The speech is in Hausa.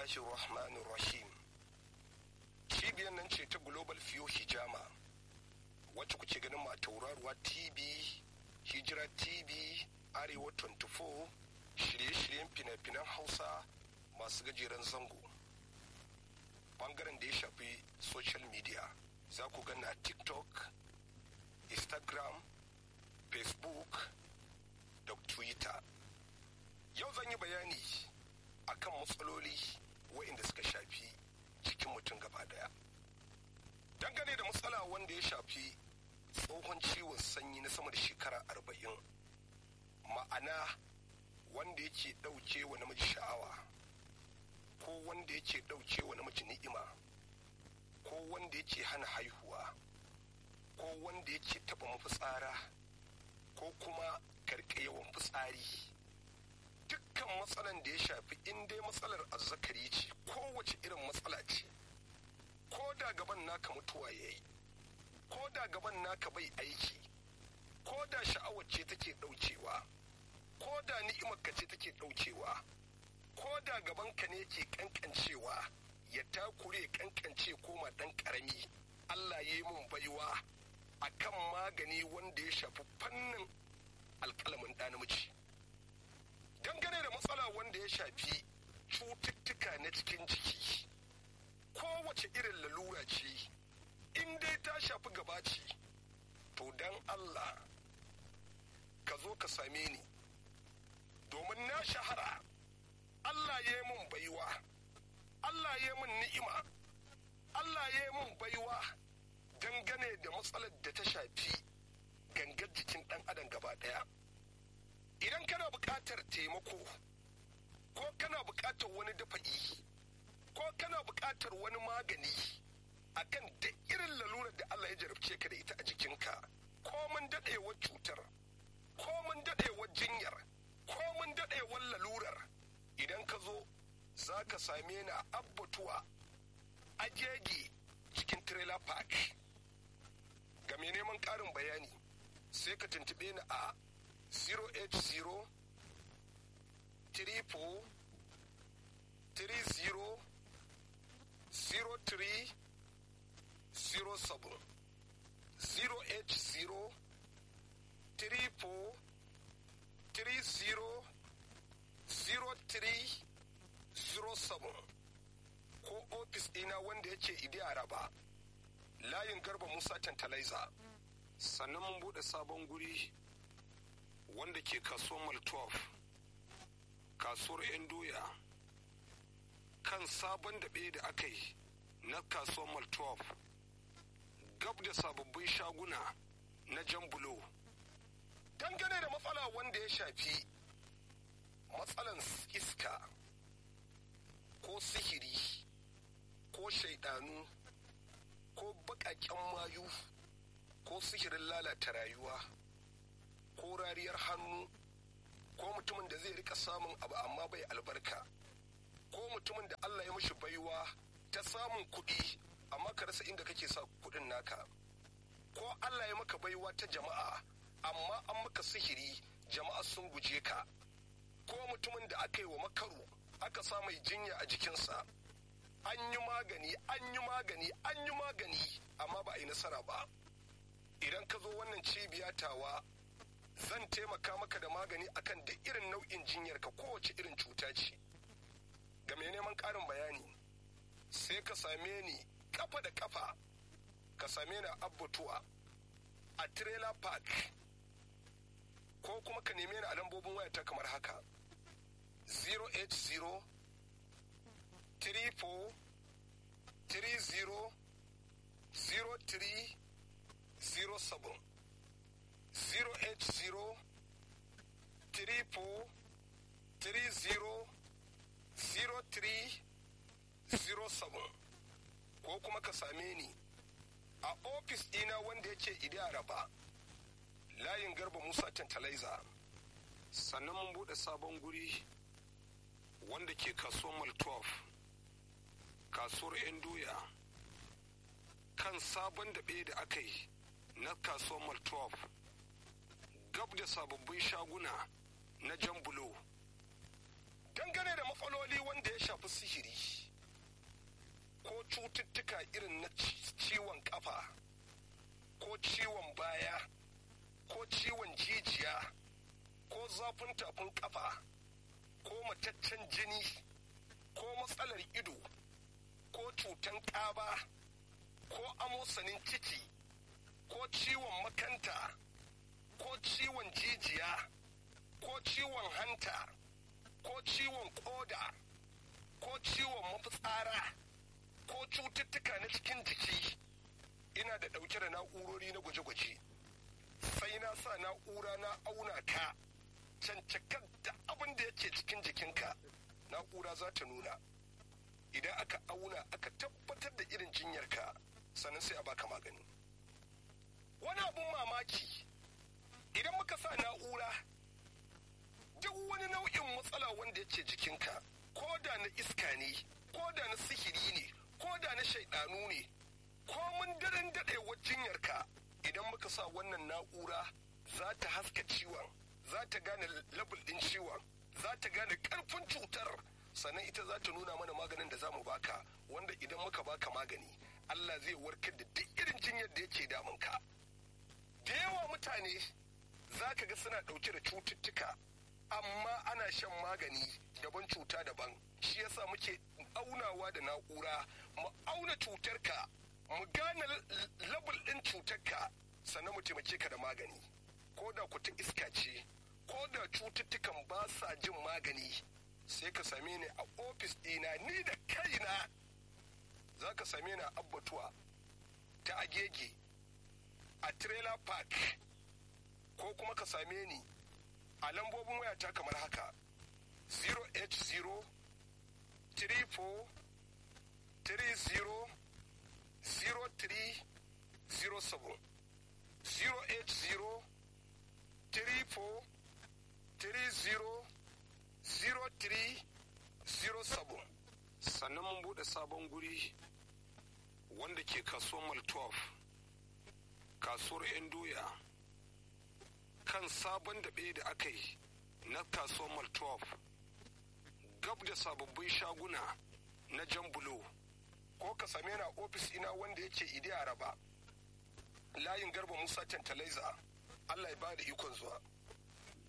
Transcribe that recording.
bismillahi rahmanir rahim cibiyar nan ce ta global fiyo hijama wacce kuke ganin ma tauraruwa tv hijira tv arewa 24 shirye-shiryen fina-finan hausa masu gajeren zango bangaren da ya shafi social media za ku gana tiktok instagram facebook da twitter yau zan yi bayani akan matsaloli waɗanda suka shafi cikin mutum gaba daya dangane da matsala wanda ya shafi tsohon ciwon sanyi na sama da shekara arba'in ma'ana wanda yake ɗauke wa namiji sha'awa ko wanda yake ɗauke wa namiji ni'ima ko wanda yake hana haihuwa ko wanda yake taɓa mafitsara ko kuma karɓe yawan fitsari dukkan matsalan da ya shafi in dai matsalar azzakari ce kowace irin matsala ce ko da gaban naka mutuwa ya yi ko da gaban naka bai aiki ko da sha'awar ce take ɗaukewa ko da ni'imarka ce take ɗaukewa ko da gabanka ne ke kankancewa ya takure kankance koma ɗan ƙarami allah ya yi mun baiwa akan magani wanda ya shafi fannin alƙalamin ɗa namiji dangane da matsala wanda ya shafi cututtuka na cikin jiki kowace irin lalura ce in dai ta shafi gaba ce to dan Allah ka zo ka same ni domin na shahara Allah ya yi mun baiwa Allah ya yi mun ni'ima Allah ya yi mun baiwa dangane da matsalar da ta shafi gangar jikin ɗan adam gaba ɗaya idan kana buƙatar taimako ko kana buƙatar wani dafa'i ko kana buƙatar wani magani akan da irin lalurar da Allah ya jarabce ka da ita a jikinka ko mun daɗewar cutar ko mun daɗewar jinyar ko mun daɗewar lalurar idan ka zo za ka same ni a abbatuwa agege cikin trailer park ga mai neman ƙarin bayani sai ka tuntuɓe ni a 080 34 30 03 07 080 34 30 03 07 ko ofis ɗina wanda yake idi araba layin garba musa tantalaiza sannan mun buɗe sabon guri wanda ke kasuwar mal 12 kasuwar 'yan doya kan sabon daɓe da aka yi na kasuwar mal 12 gab da sababbin shaguna na jan bulo dangane da matsala wanda ya shafi matsalan iska ko sihiri ko shaidanu ko baƙaƙen mayu ko sihirin lalata rayuwa ko rariyar hannu ko mutumin da zai rika samun abu amma bai albarka ko mutumin da Allah ya mishi baiwa ta samun kuɗi amma ka rasa inda kake sa kuɗin naka ko Allah ya maka baiwa ta jama'a amma an maka sihiri jama'a sun guje ka ko mutumin da aka yi wa makaru aka sa mai jinya a jikinsa an yi magani an yi magani an yi magani amma ba a yi nasara ba idan ka zo wannan cibiya tawa zan taimaka maka da magani akan da irin nau'in jinyar ka kowace irin cuta ce ga mai neman ƙarin bayani sai ka same ni kafa da kafa ka same ni abbatuwa a trailer park ko kuma ka neme ni a lambobin wayata kamar haka 080 34 30 03 07 080 34 30 03 07 ko kuma ka same ni a ofis ɗina wanda yake idaraba layin garba musa tantalaiza sannan mun buɗe sabon guri wanda ke kasuwar mal 12 kasuwar 'yan doya kan sabon daɓe da aka yi na kasuwar mal 12 gab da sababbin shaguna na jan bulo dangane da matsaloli wanda ya shafi sihiri cututtuka irin na ciwon kafa ko ciwon baya ko ciwon jijiya ko zafin tafin kafa ko mataccen jini ko matsalar ido ko cutan ƙaba ko amosanin ciki ko ciwon makanta ko ciwon jijiya ko ciwon hanta ko ciwon koda ko ciwon mafitsara ko cututtuka na cikin jiki ina da ɗauke da na'urori na gwaje-gwaje sai na sa na'ura na auna ka cancakar da abin da yake cikin jikinka na'ura za ta nuna idan aka auna aka tabbatar da irin jinyarka sannan sai a baka magani wani abun mamaki idan muka sa na'ura duk wani nau'in matsala wanda yake jikinka ko da na iska ne ko da na sihiri ne ko da na shaidanu ne ko mun daren daɗewar jinyarka idan muka sa wannan na'ura za ta haska ciwon za ta gane labul ɗin ciwon za ta gane ƙarfin cutar sannan ita za ta nuna mana maganin da za mu baka wanda idan muka baka magani Allah zai warkar da duk irin jinyar da yake damunka da yawa mutane za ka ga suna ɗauke da cututtuka amma ana shan magani daban cuta daban shi yasa muke aunawa da na'ura mu auna cutarka mu gane labul ɗin cutarka sannan mu taimake ka da magani ko da kuta iska ce ko da cututtukan ba sa jin magani sai ka same ni a ofis ɗina ni da kaina za ka same ni a abbatuwa ta agege a trailer park ko kuma ka same ni a lambobin wayata kamar haka 080 34 30 0307 080 34 30 0307 sannan mun bude sabon guri wanda ke kasuwar maltov kasuwar 'yan doya kan sabon daɓe da aka yi na kasuwar maltov gab da sababbin shaguna na jan bulo ko ka same na ofis ina wanda yake idi araba layin garba musa tantalaiza allah ya ba da ikon zuwa